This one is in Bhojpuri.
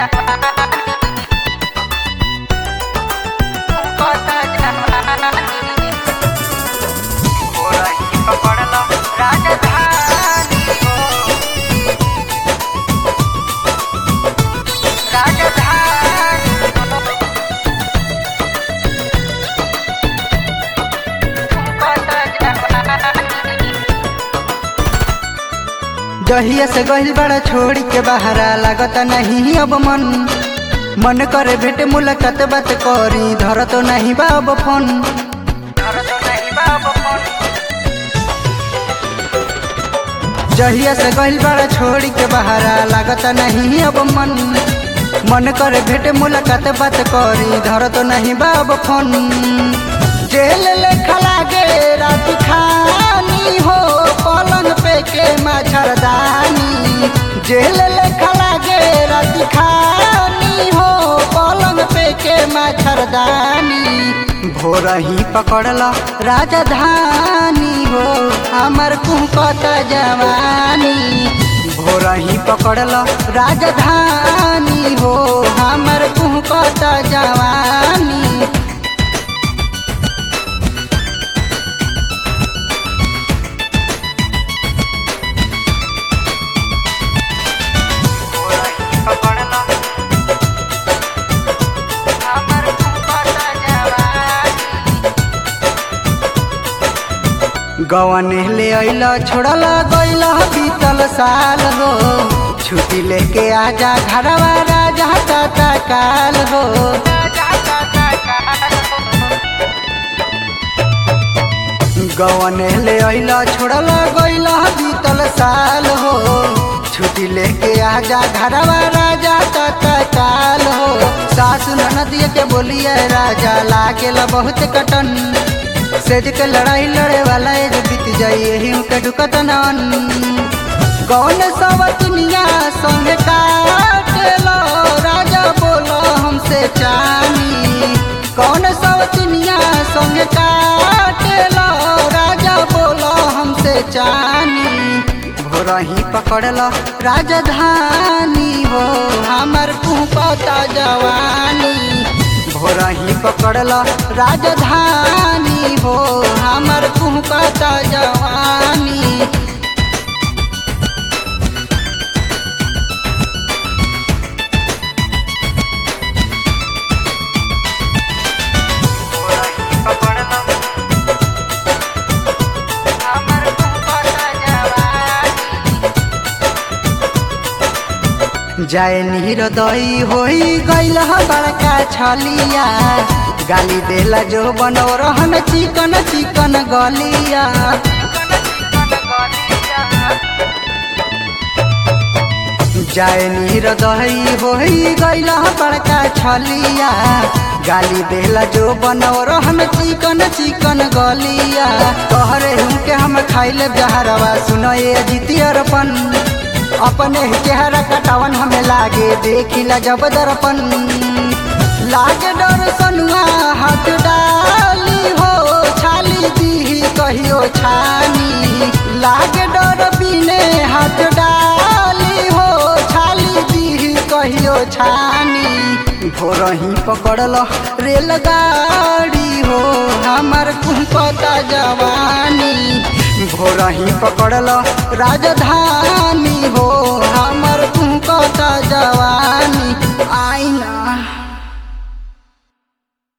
जहिया से गहिल बड़ा छोड़ के बहरा लागत नहीं अब मन मन करे भेट मुलाकात बात करी धर तो नहीं बाब फोन जहिया से गहिल बड़ा छोड़ के बहरा लागत नहीं अब मन मन करे भेट मुलाकात बात करी धर तो नहीं बाब फोन जेल लेखा लागे रात खानी हो पलंग पे के मच्छरदानी जेल लेखा लागे रात खानी हो पलंग पे के मच्छरदानी भोर ही पकड़ल राजधानी हो हमर कुहकत जवानी भोर ही पकड़ल राजधानी हो हमर कुहकत जवानी गवन ले अल छोड़ल गईल बीतल साल हो छुट्टी लेके आजा घरवा राजा ताता काल हो गवन ले अल छोड़ल गईल बीतल साल हो छुट्टी लेके आजा घरवा राजा ताता काल हो सासु ननदिया के बोलिए राजा लागेला बहुत कटन सेज के लड़ाई लड़े वाला एज बीत जाई यही के ढुकत नन कौन सब दुनिया संग काटेलो राजा बोलो हमसे चानी कौन सब दुनिया संग काटेलो राजा बोलो हमसे चानी भोर ही पकड़ल राजधानी हो हमर कुपता जवानी भोर ही पकड़ल राजधानी हो हमर कुहकता जवानी जाए नीर दई होई गईल बड़का छलिया गाली देला जो बनो रहन चिकन चिकन गलिया जाए नीर दही होई गईल बड़का छलिया गाली देला जो बनो रहन चिकन चिकन गलिया तोहरे हुके हम खाइले जहरवा सुनो ये जितियरपन अपने चेहरा कटावन हमें लागे देखिला जब दर्पण लागे डर सनुआ हाथ डाली हो छाली दी कहियो छानी लागे डर बिने हाथ डाली हो छाली दी कहियो छानी भोर ही पकड़ल रेलगाड़ी हो हमार कुपता जवानी भोर ही पकड़ल राजधानी हो हम